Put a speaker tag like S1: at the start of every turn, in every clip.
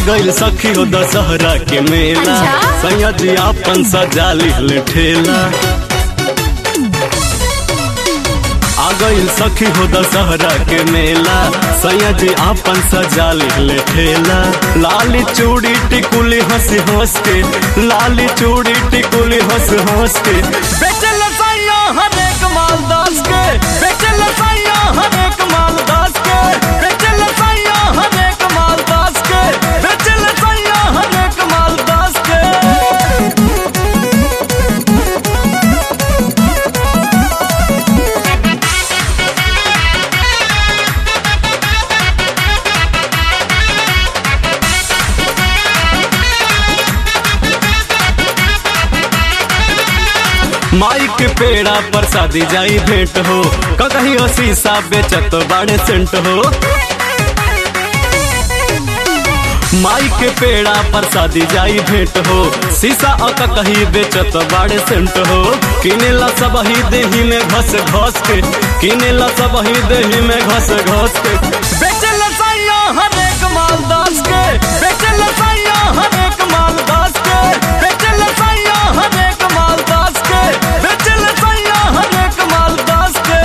S1: गइल सखी हो दशहरा के मेला
S2: अच्छा?
S1: सैया जी आपन सजा लिहले ठेला आ गइल सखी हो दशहरा के मेला सैया जी आपन सजा लिहले ठेला लाली चूड़ी टिकुली हंस हंस के लाली चूड़ी टिकुली हंस हंस के बेचल सैया हरेक माल दास के बेचल सैया हरेक माल दास के बेचल सैया हरेक माल दास के बेचल सैया हरेक माल दास के माई के पेड़ा पर शादी जाई भेंट हो कहीं शीशा बेचत बाड़े सेंट हो माई के पेड़ा पर शादी जाई भेंट हो शीशा अक कहीं बेचत बाड़े सेंट हो किनेला सब ही देही में घस घस के किनेला सब ही देही में घस घस के बेचल सैया हरेक माल दास के बेचल सैया हरेक माल दास के बेचल सैया हरेक माल दास के बेचल सैया हरेक माल दास के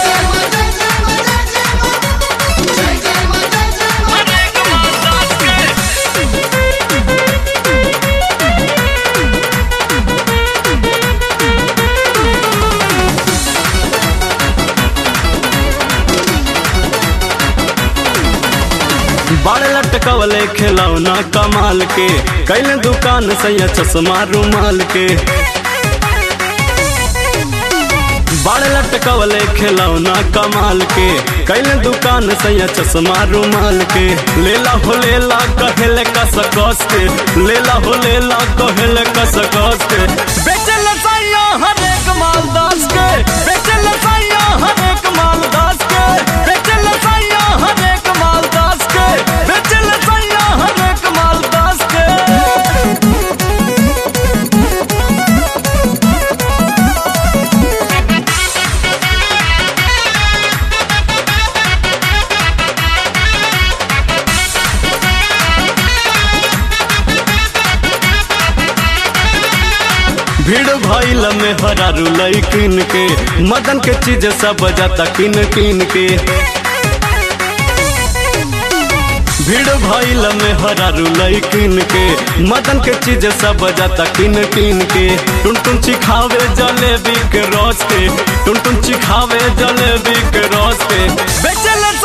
S1: हरेक माल दास के बड़ लटकवले खिलौना कमाल के कैले दुकान सैया चश्मा रुमाल के बड़ लटकवले खिलौना कमाल के कैले दुकान सैया चश्मा रुमाल के लेला हो लेला कहेले कस कस के लेला हो लेला कहेले कस कस के बेचल सैया हरेक माल दास के बेचल सैया हरेक माल दास के बेचल सैया हरेक माल दास के बेचल सैया हरेक माल दास के भीड़ भइल में हरारू लैकिन के मदन के चीज सब जाता किन किन के भीड़ भइल में हरारू लैकिन के मदन के चीज सब जाता किन किन के टुन टुन चिखावे जलेबी के रस के टुन टुन चिखावे जलेबी के रस के बेचल